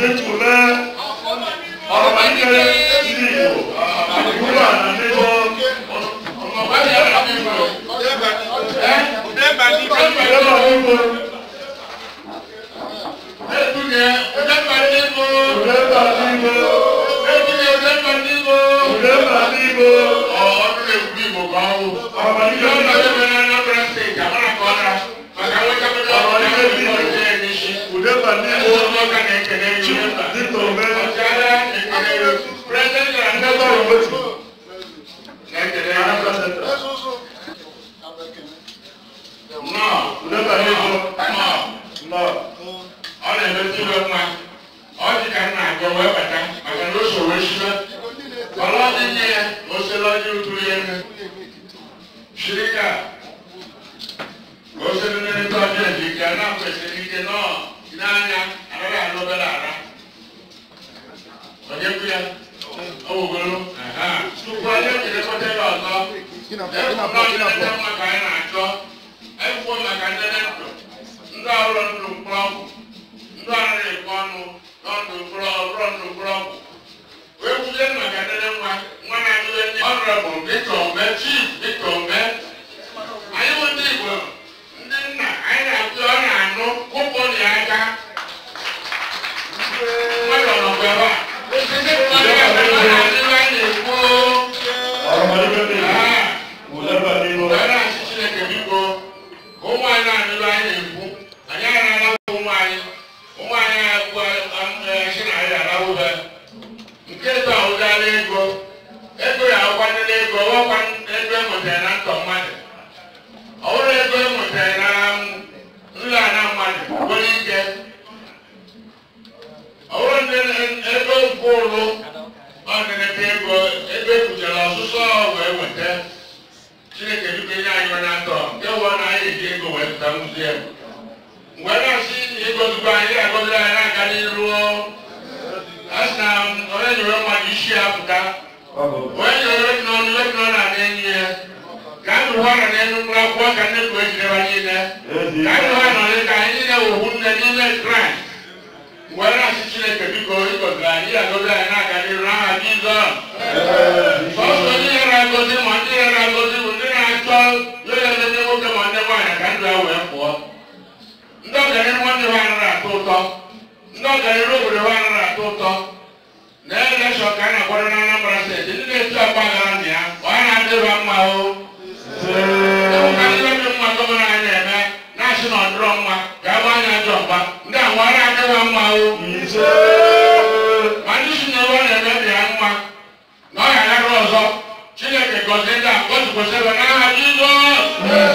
dịtụle ọrụmalite ndị Igbo ugbu a na ndị Udeba n'Igbo Udeba n'Igbo Udeba n'Igbo ọrụmalite Udeba n'Igbo dịtụle ndebe ọrụmetu Anambra Central Udeba n'Igbo nọ ọ na-emetụ iwe mma ọ dị ka nna agwa wee bata maka na o so wee shibe ọlọ dị nye ya ma o sere ọjị uturu ya nne shirika o sere nne ndị ọjọọ dị ike na kwesịrị ike nọ n'anya anaghị anụ obere ara onye kwu ya ọ wugoro tupu onye kelekọta ya ọzọ ekwuo nleta maka anyị na-achọ ekwuo maka nlele ndụ ndị ọrụ ndụ mkpọrọgwụ ndị ọrụ ekwe ọnụ n'ọdụ mkpọrọ ọrụ ndụ mkpọrọgwụ wee kwuzie maka nlele nwa nwa na-adịwe ndị ọnụrọbụ Victor Mbe chief Victor Mbe anyị bụ ndị Igbo ndị nna anyị na-akụ ọ na-anụ kwụpụ ya aka mmadụ ọnọgụ ebe a ọ na-adịwe anyị ekwu ọrụmalite ndị Igbo Udeba n'Igbo Wee na-asị Chineke biko ka ụmụ anyị na-anụrụ anyị ekwu anyị arara ụmụ anyị ụmụ anyị agwụ esi na anyị arahụbe nke eto ahụgala ego ego ya akwanyere ego ọkwa ego enwetara na ntọ mmadụ ọ bụrụ ego enwetara na nri ana mmadụ nwere ike ọ bụrụ ndị ego nke ụlụ ọ na-enete ego ego ekwuchara ọsụsọ wee weta chineke biko nye anyị onye atọ nke wụọ na anyị eji ego wee zụta muziem mgbe na-asị ịgozigbo anyị agoziri anyị na-aga n'iru a sị na onye nyere mmadụ isi ya pụta onye nyere obi n'ọnụ obi n'ọnụ na enyi ya ka anyị hụ ọrịa n'elu mkpụrụ akwụkwọ ka nne kwuo ejideba niile ka anyị hụ ọrịa ka anyị niile wụhụ nne n'ime kraịst mgbe na-asị chineke biko ịgoziri anyị agoziri anyị na-aga n'iru n'aha jizọs Sọsọ ndị yara agọzi ma ndị yara agọzi bụ ndị na-achọ lele ndị nwoke ma ndị nwaanyị ka ndụ ya wee pụọ. Ndị ọganihu nwanne ha anaghị atọ ụtọ. Ndị ọganihu obodo ha anaghị atọ ụtọ. Na elekshọn ka a na-akwado na Anambra steeti ndị na-etu agba aghara na ya ọ ya na-adịba mma o. Ebuka ndị obi mma gọvanọ anyị na-eme na-asị na ọ dịrọ mma ka agba anya ajọ mgba ndị ahụ ọ na-adịba mma o. ise Ma ndị si na ebe ọ na-emebi ya mma na ọ ga-agarụ ọzọ chineke gọzie ndị a gọzikwasị ebe n'aha jizọs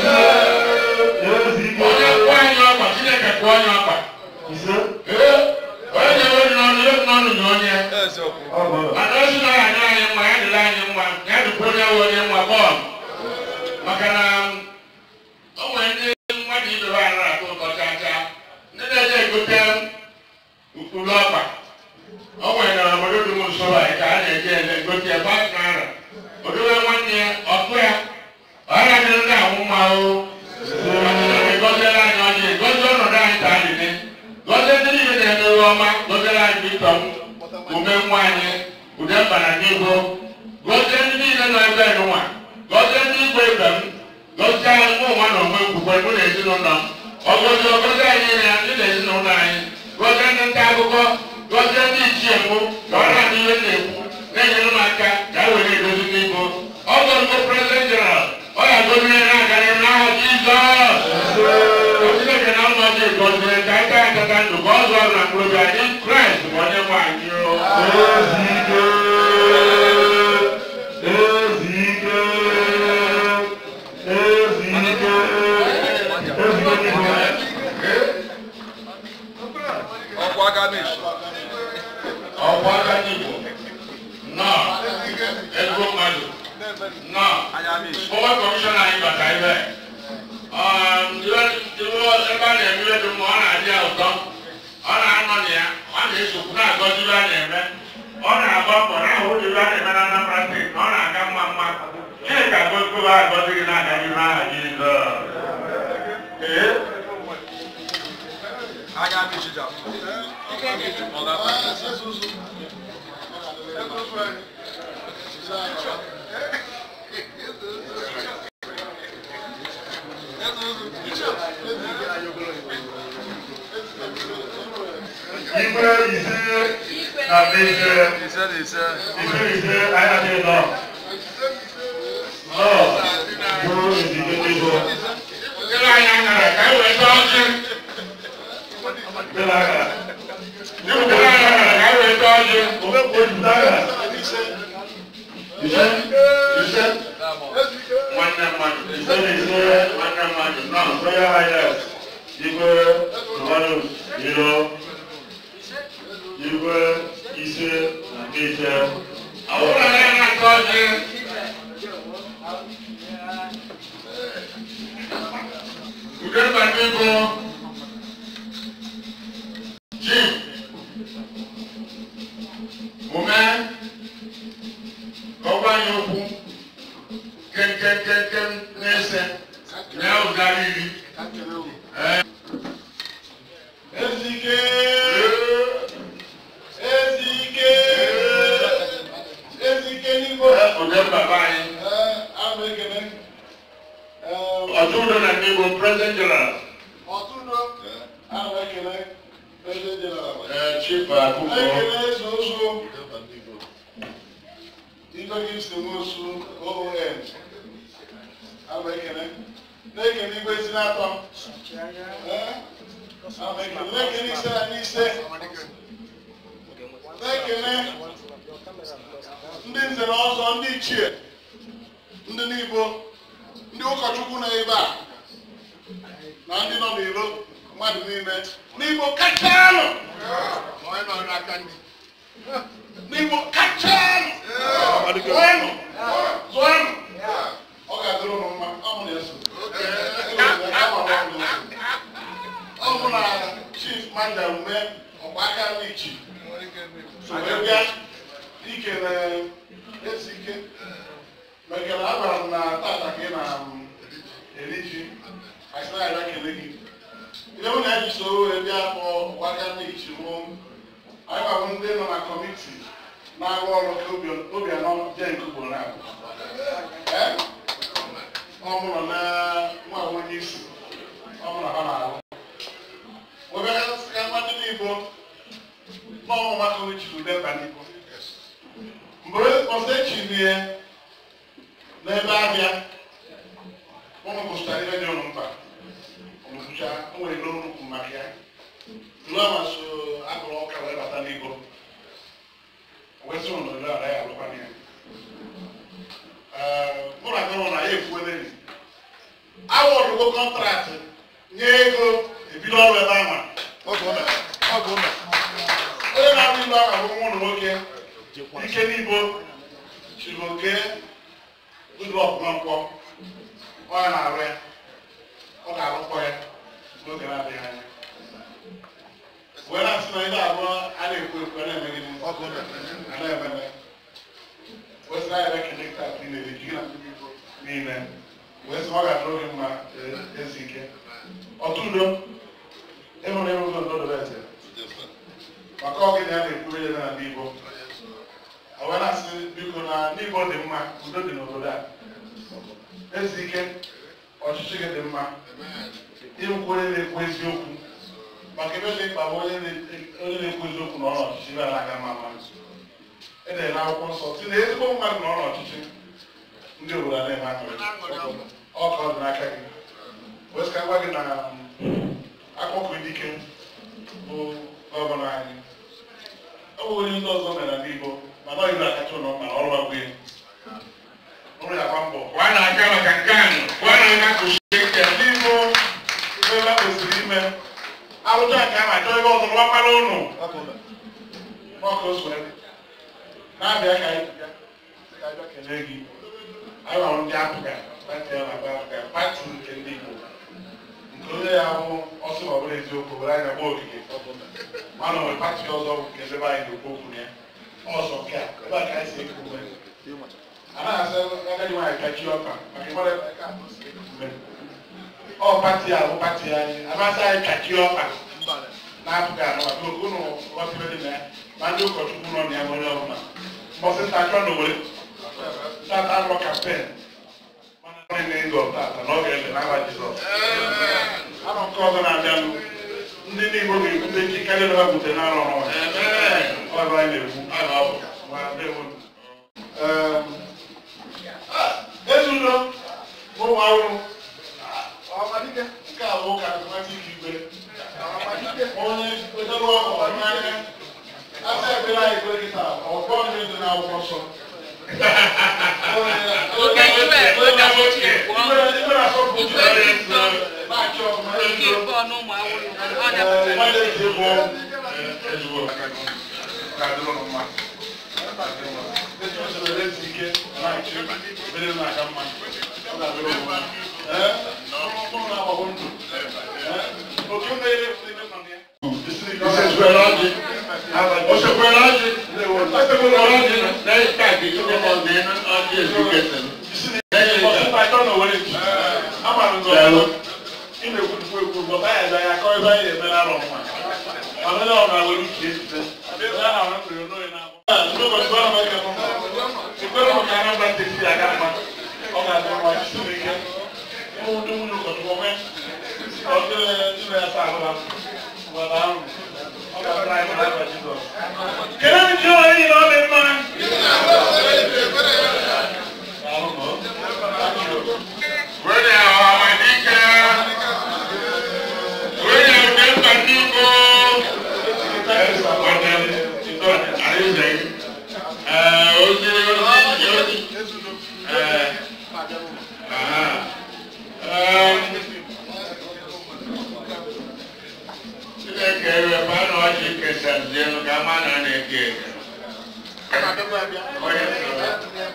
ezi ike onye kwụọ anyị ọkpa chineke kwụọ anyị ọkpa ise ee onye na-ewe dị n'ọnụ ewe n'ọnụ nye onye ọgụ mana o si na ọ ga-adịrị anyị mma ya dịrị anyị mma ya dịkwa onye nwe onye mma bọọlụ maka na o nwere ndị mmadụ ibe ha anaghị atụ ụtọ chaa chaa ndị na-eje egote ukpuru ọkpa o nwere na obodo dị m nso anyị ka a na-eje ele egote ebe a naira odowe nwanne ya ọkụ ya ọ na-adịrị ndị ahụ mma o gọziere anyị ọjị gọzie ọnọdụ anyị ka anyị dị gọzie ndị niile na-emewe ọma gọziere anyị bitọ m ume nwa anyị ude mbara n'ihu gọzie ndị niile nọ ebe nwa gọzie ndị igwe ibe m gọzie anyị mụ nwa na onwe nkwukwe mụ na ezinụlọ m ọgọzi ọgọzi anyị na ndị na ezinụlọ anyị gọzie ndị nta akụkọ gọzie ndị ichie mụ ka ọ na-adị ihe na-ekwu na-enyere m aka ka e were edozi n'ibo ọgọzigo prezident jeneral ọ ga-agozi ihe na-aga n'ihu n'aha jizọs Chineke na mma dị gọziri ka aka akata ndụ ka ọ zụọ na mkpụrụ ga dị kraịst bụ onye nwe anyị o ezi ike ezi ike ezi ike ezi ike n'Igbo ọkwa aka meshi ọkwa aka n'igbo nnọọ ego mmadụ nnọọ anya meshi Ọwa kọmishọna anyị bata ebe ebe a na-eme ihe dị mma ọ na-adị ya ụtọ ọ na-anọ na ya ọ na-esokwu na-agọzi ihe a na-eme ọ na-agba mbọ na-ahụ ụdị ihe a na-eme na Anambra steeti na ọ na-aga mma mma Chineke agọzigo ha agọzi gị na-aga n'ihu n'aha Jizọs ee anya meshi ja Igwe ise na ise. Ise na ise. Ise ise anyị adịghị nọ. Nọ bụrụ ezigbo ego. Kele anyị anyara ka e weta ọjị. Dịla aka. Kele anyị anyara ka e weta ọjị. Ofe kwuo jupụta aka. Ise ise Nwanne mmadụ. ise na ise Nwanne mmadụ. Nọ. Royal Highness Igwe Romanus Iro Igwe ise na nke ise. Ọbụla na ya na-ata ọjị. Ude mbata ego. Ji. Ome. Ọgwa ya okwu. Kenkenkenken na-ese. Na ụzara iri. Ee. Ezike! Ezike! Ezike n'Igbo. Ude mbaba anyị. Ee, abụ ekele. Ee, Ọtụtụ na ndị Igbo President General. Ọtụtụ abụ ekele. President General. Ee, Chief Akụkọ. Ekele eze ozu. Igwe Gibson Nwosu, OON. Abụ ekele. Na-ekele igwe si n'atọ. Ee, abụ ekele. Na-ekele ise na n'ise. Na-ekele ndị nze na ọzọ ndị ichie ndị n'igbo ndị ụkọchukwu nọ ebe a na ndị nọ n'iro mmadụ niile n'igbo kachanụ n'igbo kachanụ zụọnụ zụọnụ ọ ga-adịrị ụnụ mma ọ mụ na-eso ọ mụ na chief manda ume ọkwa aka n'ichi so wee bịa ikele ezike mekele agwara m na tata ka ị na um, eri ji asị na ya kele gị ihe mụ na ya ji soro wee bịa kpọ gwaka n'ichi mụ anyị gwa m ndị nọ na kọmiti na-arụ ọrụ ka Obi- obianọ jee nke ugboro na ọ mụrụ na nwa onye isi ọ mụrụ ha na-arụ wee bịa ka mmadụ n'igbo n'ọnwụ maka onye chiri ude mba n'igbo mgbe ọzọ echirie n'ebe ahịa ụmụ gụsịtara ihe dị ụnụ mkpa ọmụbụcha o nwere n'olu ukwu maka ya lụọ ma so akụrụ ọka wee bata n'igbo wee sị ụnụ lụọ ara ya alụkwana ya Ee, mụ na gọvanọ na ya ekwuole nri awọdụgo kọntraktị nye ego ebido ọrụ ebe ahụ onye na-arụ ilu ahụ bụ nwa ụlọ nwoke ike n'ibo chiri oke ụlọ nkwọ onye na-arụ ya ọ ga-arụkọ ya n'oge na-adịghị anya wee na-asị na ihe abụọ a na-ekwu ekwu a na-emegide a na-ememe wee sị na ya ekele taa niile dị gị na ndị Igbo niile wee sị na ọ ga-adịrị oge mma eh, ezi ike ọtụ udo ịhụrụ ịhụgo ndo dobe eze maka ọgịnị a na-ekwuru ya na ndị Igbo o wee na-asị biko na ndị Igbo dị mma udo dị n'obodo a ezi ike ọchịchị gị dị mma ịbụkwa onye na-ekwu eziokwu maka ebe dị mkpa bụ onye na- onye na-ekwu eziokwu na ọrụ ọchịchị ebe a na-aga mma mma edere na akwụkwọ nsọ si na ezigbo mmadụ na ọrụ ọchịchị ndị obodo a na-eme aṅụrị ọ ka ọ dị n'aka gị wee sị ka m gwa gị na akpọkụ dike bụ gọvanọ anyị ọ bụ onye ndị ọzọ mere ndị Igbo mana ọ yiri akacha ụlọ mma na ọrụ agwụ ya ọrụ ya gba mbọ Kwa na-aga maka nke ahụ. Kwa na-aga kụchie nke. ndị Igbo ebe kwesịrị ime arụcha nke a na-achọ ebe ọzọ rụwakwara ụnụ n'ọkụ oswere na-abịa ka anyị bịa ka anyị bịa kelee gị anyị hụrụ ndị apụga pati ya na-agba apụga pati nke ndị Igbo nke onye ya bụ ọsọ ma ọ bụrụ eziokwu were anya gba ogige mana nwere pati ọzọ bụ nke ebe anyị na-ekwu okwu na ya ọzọ nke a ebe a ka anyị si ekwu ume anaghị asị agadi nwaanyị kachi ọkpa maka ịmara ebe aka ahụ si ekwu ume ọ pati a bụ pati anyị amasị anyị kachi ọkpa na-apụghị anọ maka ụnụ ghọtịbe dị na ya ma ndị ụkọchukwu nọ na ya nwere ọbụla mbọsị nta chọ na owere tata arọ kampen mana ọ na ngo tata na ọ ga-ele n'agba Jizọs arọ nke ọzọ na-abịanụ ndị n'Igbo ga-ebute chi karịa ha bute n'arọ n'ọnwa ọrụ anyị na-ekwu ma ndewo ezudo ụmụ ahụrụ ọmadike nke a bụ ụka nwata ike igwe onye wetara ọkụ n'anya asa ekpere anyị ekpere kịta ọkpọ ndị dị n'akwụkwọ nsọ ikpere asọpụ na-achị ọfụma ezudo mmadụ eji egwu ọgwụ ezugbo ga-adịrị ụnụ mma eji usoro ezi ike na-achị mere na-aga mma ọ ga-adịrị ụnụ mma ee ọrụ na-agbagbo ndụ ee oke mmeri ebe nọ na ya Osekwere ọjị. Osekwere ọjị. Osekwere ọjị na ịta gị ndị nọ n'elu ọjị ezuketelu. Kene mi jọ ẹyin lọ mi mma. Were ọmadike. Were ọdịmkpa n'Igbo. Ee, ozi ozi ozi. Ee. Aha. Ee. Chineke eweba na ọjị kesazienu ka ama na na-eke eke. Onye sọrọ.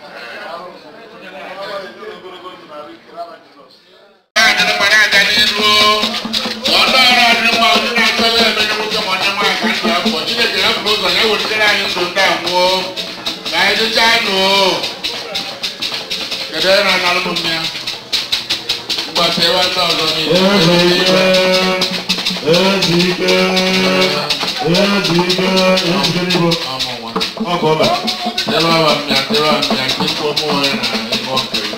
na-adịrị mma na-aga n'iru ọnụ ọrụ adịrị mma onye na-achọghị eme na nwoke ma onye nwaanyị ka ndụ afọ Chineke ya bụrụ ụzọ ya welitere anyị ndụ ndị a nwụọ ka anyị dịchaa nụ kedu onye na-analụ m mmịa mgbasa ewe ndị ọzọ niile Ezike, ezike, ezike n'Igbo. ọmụnwa Ọ ka ọ bụ. tewa wa mmịa tewa mmịa nke ikwu ụmụ onye na ịṅụ nkiri